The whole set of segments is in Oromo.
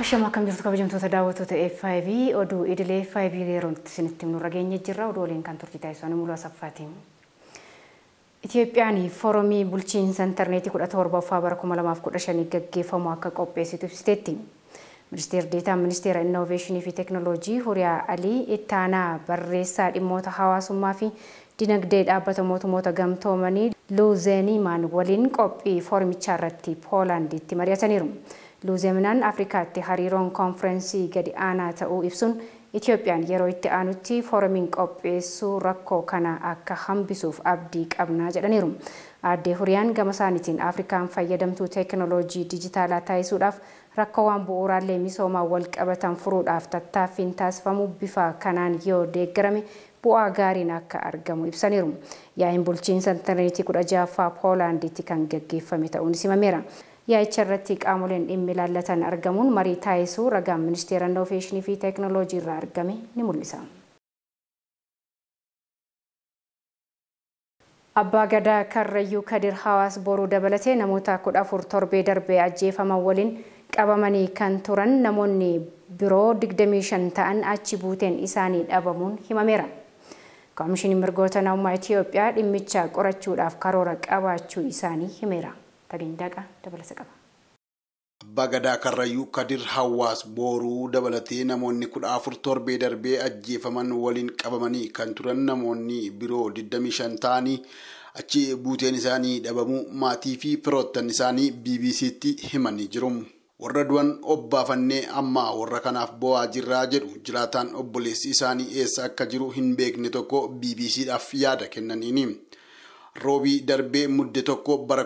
Ashama akkam jirtu kabajamtoota daawwattoota F5 oduu idilee F5 yeroo isinitti himnu rageenye jirra oduu waliin kan turtii taasisan muluu asaffaatiin. Itoophiyaan foorumii bulchiinsa intarneetii kudha torbaffaa bara kuma lamaaf kudha shanii gaggeeffamu akka qopheessitu ibsiteetti. Ministeerri Deetaan Ministeera Innoveeshinii fi Teekinooloojii Huriyaa Alii ittaanaa barreessaa dhimmoota hawaasummaa fi dinagdee dhaabbata mootummoota gamtoomanii Luuzeenimaan waliin qophii foorumichaa irratti Poolaanditti mari'ataniiru. Luuzeeminaan Afrikaatti hariiroon konferensii gadi aanaa ta'uu ibsuun Itoophiyaan yeroo itti aanutti foorumiin qopheessuu rakkoo kana akka hambisuuf abdii qabnaa jedhaniiru. Aaddee Huriyaan gama isaaniitiin Afrikaan fayyadamtuu teekinooloojii dijitaalaa taasisuudhaaf rakkoowwan bu'uuraalee misoomaa wal qabatan furuudhaaf tattaaffiin taasifamu bifa kanaan yoo deeggarame bu'aa gaariin akka argamu ibsaniiru. Yaa'iin bulchiinsa intarneetii kudha ja'affaa Poolaanditti kan gaggeeffame ta'uunis himameera. Yaa'icha irratti qaamoleen dhimmi ilaallatan argamuun marii taasisuu ragaan ministeera innoveeshinii fi teekinooloojii irraa argame ni mul'isa. Abbaa Gadaa Karrayyuu Kadir Hawaas boruu dabalatee namoota kudha afur torbee darbee ajjeefaman waliin qabamanii kan turan namoonni biroo 25 ta'an achi buuteen isaanii dhabamuun himameera. Koomishiniin mirgoota namummaa Itoophiyaa dhimmicha qorachuudhaaf karoora qabaachuu isaanii himeera. Tageenyaaqa dabalasa qaba. Abbaa Gadaa Karrayyuu Kadir Hawaas booruu dabalatee namoonni kudha afur torbee darbee ajjeefaman waliin qabamanii kan turan namoonni biroo 25 ta'anii achi buuteen isaanii dhabamuu maatii fi firoottan isaanii BBC'tti himanii jiru. Warra du'an obbaafannee amma warra kanaaf bo'aa jirraa jedhu jiraataan obboleessi isaanii eessa akka jiru hin beekne tokko BBC'dhaaf yaada kennaniini. roobii darbee mudde tokko bara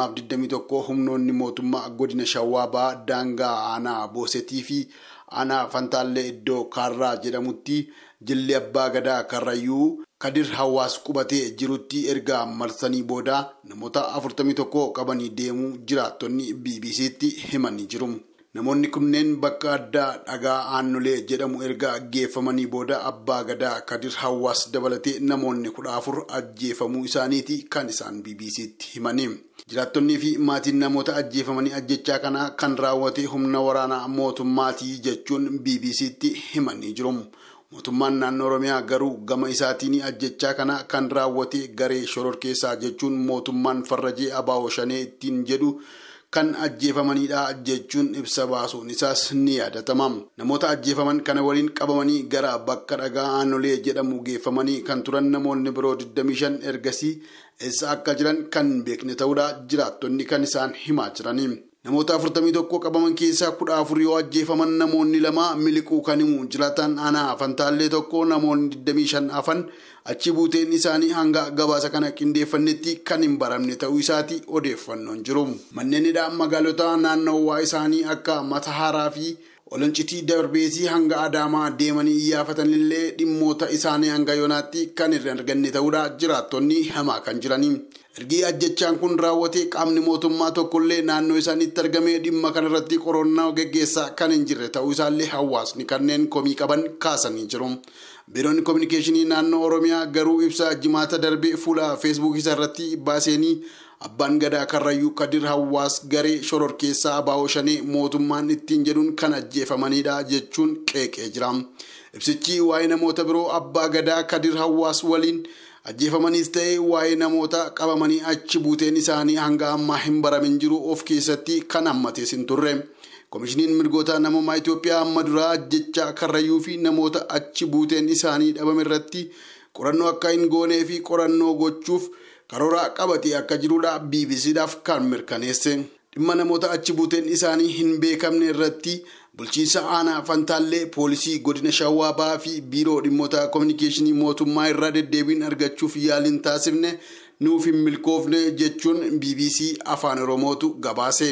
2021 humnoonni mootummaa godina shawwaabaa daangaa aanaa boosetii fi aanaa fantaallee iddoo kaarraa jedhamutti jilli abbaa gadaa karrayyuu kadir hawaas qubatee jirutti erga marsanii booda namoota 41 qabanii deemuu jiraattonni bbc'tti himanii jiru. Namoonni kunneen bakka addaa dhagaa aannolee jedhamu erga geeffamanii booda abbaa gadaa kadir hawaas dabalatee namoonni kudha afur ajjeefamuu isaaniiti kan isaan BBC'tti himani. Jiraattonnii fi maatiin namoota ajjeefamanii ajjechaa kana kan raawwate humna waraanaa mootummaatii jechuun BBC'tti himanii jiru. Mootummaan naannoo Oromiyaa garuu gama isaatiin ajjechaa kana kan raawwate garee shororkeessaa jechuun mootummaan farrajee abaa'oo shanee ittiin jedhu. kan ajjeefamanidha jechuun ibsa baasuun isaas ni yaadatama. Namoota ajjeefaman kana waliin qabamanii gara bakka dhagaa aannolee jedhamu geeffamanii kan turan namoonni biroo 25 ergasii eessa akka jiran kan beekne ta'uudha jiraattonni kan isaan himaa jirani. Namoota 41 qabaman keessaa 14 yoo ajjeefaman namoonni lama miliquu kan himu jiraatan aanaa fantaallee tokko namoonni 25 hafan achi buuteen isaanii hanga gabaasa kana qindeeffannetti kan hin baramne ta'uu isaati odeeffannoon jiru. Manneen hidhaa magaalota naannawaa isaanii akka Matahaaraa fi Oloncitii darbeetii hanga Adaamaa deemanii iyyaafatanillee dhimmoota isaanii hanga yoonaatti kan hin arganne ta'uudha jiraattonni hamaa kan jiranii. Ergi ajjechaan kun raawwate qaamni mootummaa tokkollee naannoo isaaniitti argamee dhimma kanarratti qorannaa geggeessaa kan hin jirre ta'uu isaallee hawaasni kanneen komii qaban kaasanii jiru. Biiroon Kominikeeshinii naannoo Oromiyaa garuu ibsa jimaata darbee fuula feesbuukii irratti baaseenii abbaan gadaa karrayyuu kadir hawaas garee shororkeessaa abaa'oo shanee mootummaan ittiin jedhuun kan ajjeefamanidha jechuun qeeqee jira. Ibsichi waa'ee namoota biroo abbaa gadaa kadir hawaas waliin ajjeefamaniis ta'ee waa'ee namoota qabamanii achi buuteen isaanii hanga ammaa hin baramin jiru of keessatti kan hammatees hin turre. Koomishiniin mirgoota namummaa Itoophiyaa amma duraa ajjechaa karrayyuu fi namoota achi buuteen isaanii dhabame irratti qorannoo akka hin goonee fi qorannoo gochuuf karoora qabatee akka jirudha BBCdhaaf kan mirkaneesse. Dhimma namoota achi buuteen isaanii hin beekamne irratti bulchiinsa aanaa fantaallee poolisii godina shawaa ba'aa fi biiroo dhimmoota koominikeeshinii mootummaa irraa deddeebiin argachuuf yaaliin taasifne nuuf hin milkoofne jechuun BBC afaan oromootu gabaase.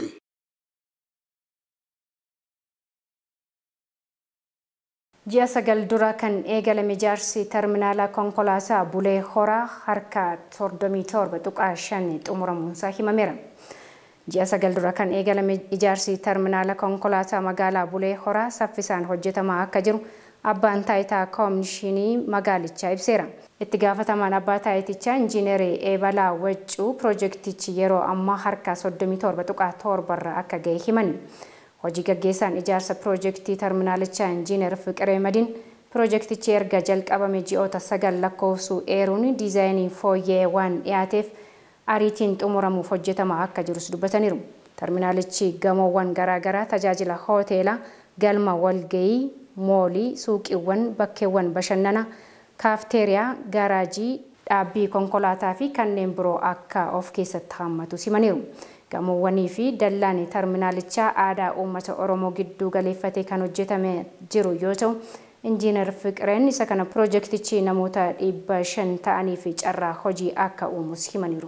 Ji'a sagal dura kan eegalame ijaarsi terminaalaa konkolaataa Bulee Horaa harka 37 tuqaa 5 xumuramuunsaa himameera. Ji'a sagal dura kan eegalame ijaarsi terminaala konkolaataa magaalaa Bulee Horaa saffisaan hojjetamaa akka jiru abbaan taayitaa koomishinii magaalichaa ibseera. Itti gaafatamaan abbaa taayitichaa injiinerii Eebalaa Waccuu piroojeektichi yeroo ammaa harka 37 tuqaa 7 irra akka ga'e himani. Hojii gaggeessaan ijaarsa piroojeektii terminaalichaa injiinar Fiqiree Madiin piroojeektichi erga jalqabame ji'oota sagal lakkoofsuu eeruun diizaayinii fooyyee waan dhiyaateef ariitiin xumuramuuf hojjetamaa akka jirus dubbataniiru. Terminaalichi gamoowwan garaagaraa tajaajila hooteelaa, galma walgayii, moolii, suuqiiwwan, bakkeewwan bashannanaa, kaafteeriyaa, gaaraajii, dhaabbii konkolaataa fi kanneen biroo akka of keessatti hammatu simaniiru. Gamoowwanii fi dallaan terminaalichaa aadaa uummata Oromoo gidduu galeeffatee kan hojjetame jiru yoo ta'u, injiinar Fiqireen isa kana piroojeektichi namoota dhibba shan ta'anii fi carraa hojii akka uumus himaniiru.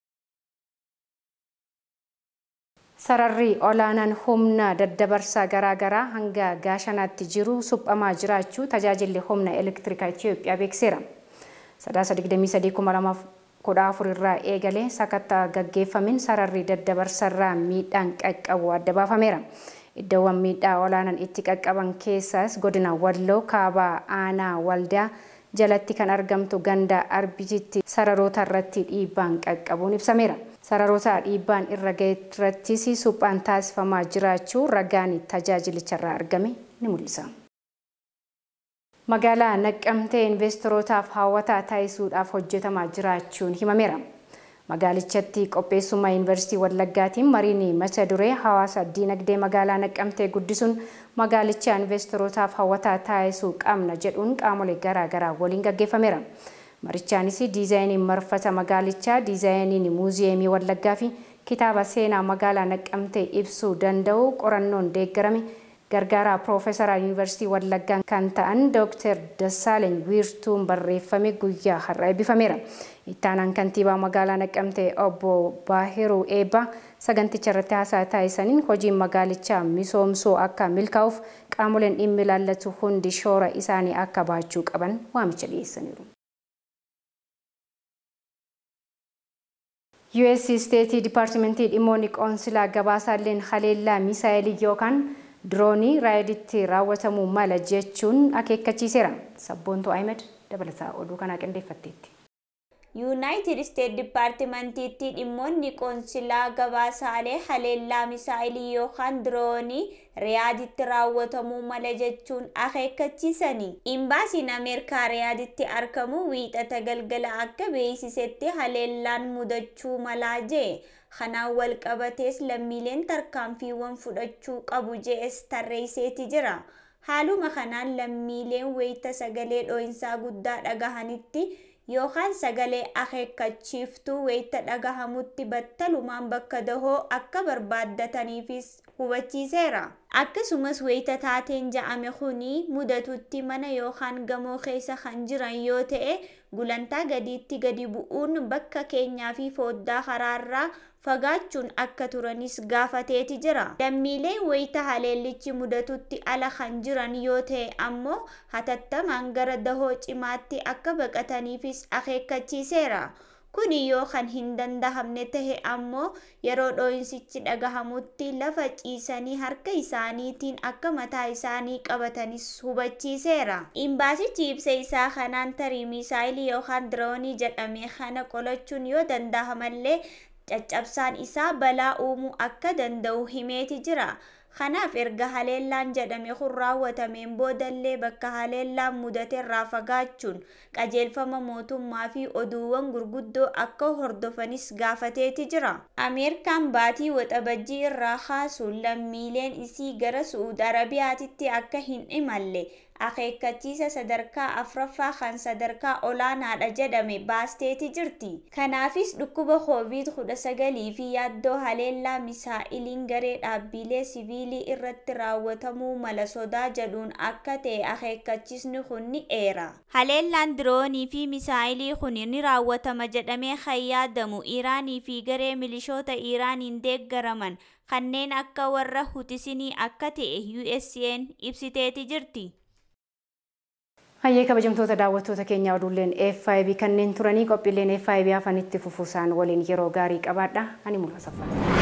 Sararri olaanaan humna daddabarsaa garaagaraa hanga gaashanaatti jiru suphamaa jiraachuu tajaajilli humna elektirikaa Itoophiyaa beekseera. Sadaasa 23,2014 irraa eegalee sakattaa gaggeeffameen sararri daddabarsarraa miidhaan qaqqabu adda baafameera. Iddoowwan miidhaa olaanaan itti qaqqaban keessaas godina Walloo kaabaa aanaa waldaa jalatti kan argamtu ganda arbititti sararoota irratti dhiibbaan qaqqabuun ibsameera. Sararoota dhiibbaan irra ga'e irrattis suphaan taasifamaa jiraachuu ragaan tajaajilicharraa argame ni mul'isa. Magaalaa Naqqamtee investorotaaf hawwataa taasisuudhaaf hojjetamaa jiraachuun himameera. Magaalichatti qopheessummaa Yuunivarsiitii Wallaggaatiin mariin mata duree hawaasa diinagdee magaalaa Naqqamtee guddisuun magaalicha investorotaaf hawwataa taasisuu qabna jedhuun qaamolee garaagaraa waliin gaggeeffameera. Marichaanis diizaayiniin marfata magaalichaa, diizaayiniin muuziyeemii Wallaggaa fi kitaaba seenaa magaalaa Naqqamtee ibsuu danda'u qorannoon deeggarame gargaaraa Piroofeesaraa Yuunivarsiitii Wallaggaa kan ta'an Dooktar Dassaaleny Wiirtuun barreeffame guyyaa har'a eebbifameera. Ittaanaan kantiibaa magaalaa Naqqamtee obbo Baahiruu Eebbaa saganticha irratti haasaa taasisaniin hojiin magaalichaa misoomsuu akka milkaa'uuf qaamoleen dhimmi ilaallatu hundi shoora isaanii akka baachuu qaban waamicha dhiyeessaniiru. US Steetii Dipaartimentii dhimmoonni qoonsilaa gabaasaalleen haleellaa misaayilii yookaan diroonii raayiditti raawwatamuu mala jechuun akeekkachiiseera. Sabboontuu Ahmed dabalataa oduu kanaa qindeeffatteetti. yuunaayitid isteet dipaartimentiitti dhimmoonni qoonsilaa gabaasaalee haleellaa misaayilii yookaan diroonii riyaaditti raawwatamuu mala jechuun akeekkachiisanii imbaasiin ameerikaa riyaaditti argamu wiixata galgala akka beeksisetti haleellaan mudachuu malaa jee kanaan wal qabatees lammiileen tarkaanfiiwwan fudhachuu qabu jees tarreesseeti jira haaluma kanaan lammiileen wayita sagalee dhoo'insaa guddaa dhagahanitti yookaan sagalee akeekkachiiftuu wayita dhagahamutti battalumaan bakka dahoo akka barbaaddataniifis hubachiiseera. Akkasumas wayita taateen ja'ame kuni mudatutti mana yookaan gamoo keessa kan jiran yoo ta'e gulantaa gadiitti gadi bu'uun bakka keenyaa fi foddaa karaarraa fagaachuun akka turanis gaafateeti jira. Lammiileen wayita haleellichi mudatutti ala kan jiran yoo ta'e ammoo hatattamaan gara dahoo cimaatti akka baqataniifis akeekkachiiseera. Kuni yoo kan hin dandahamne tahe ammoo yeroo dhoo'insichi dhagahamutti lafa ciisanii harka isaaniitiin akka mataa isaanii qabatanis hubachiiseera. Imbaasichi ibsa isaa kanaan tarii misaayilii yookaan diroonii jedhame kana qolachuun yoo dandahamallee caccabsaan isaa balaa uumuu akka danda'u himeeti jira. Kanaaf erga haleellaan jedhame kun raawwatameen boodallee bakka haleellaan mudaterraa fagaachuun qajeelfama mootummaa fi oduuwwan gurguddoo akka hordofanis gaafateeti jira. Ameerikaan baatii waxabajjii irraa kaasuun lammiileen isii gara Su'uud Arabiyaatitti akka hin imalle akeekkachiisa sadarkaa afraffaa kan sadarkaa olaanaadha jedhame baasteeti jirti. Kanaafis dhukkuba koovid kudha sagalii fi yaaddoo haleellaa misaa'iliin garee dhaabbilee siviilii irratti raawwatamuu mala sodaa jedhuun akka ta'e akeekkachiisni kun ni eera. Haleellaan diroonii fi misaa'ilii kun ni raawwatama jedhamee kan yaadamu Iraanii fi garee milishoota Iraaniin deeggaraman kanneen akka warra Hutisinii akka ta'e USA'n ibsiteeti jirti. Hayyee kabajamtoota daawwattoota keenyaa oduuleen FIB kanneen turanii qophiileen FIB hafanitti fufuusaan waliin yeroo gaarii qabaadha. Ani mul'asa.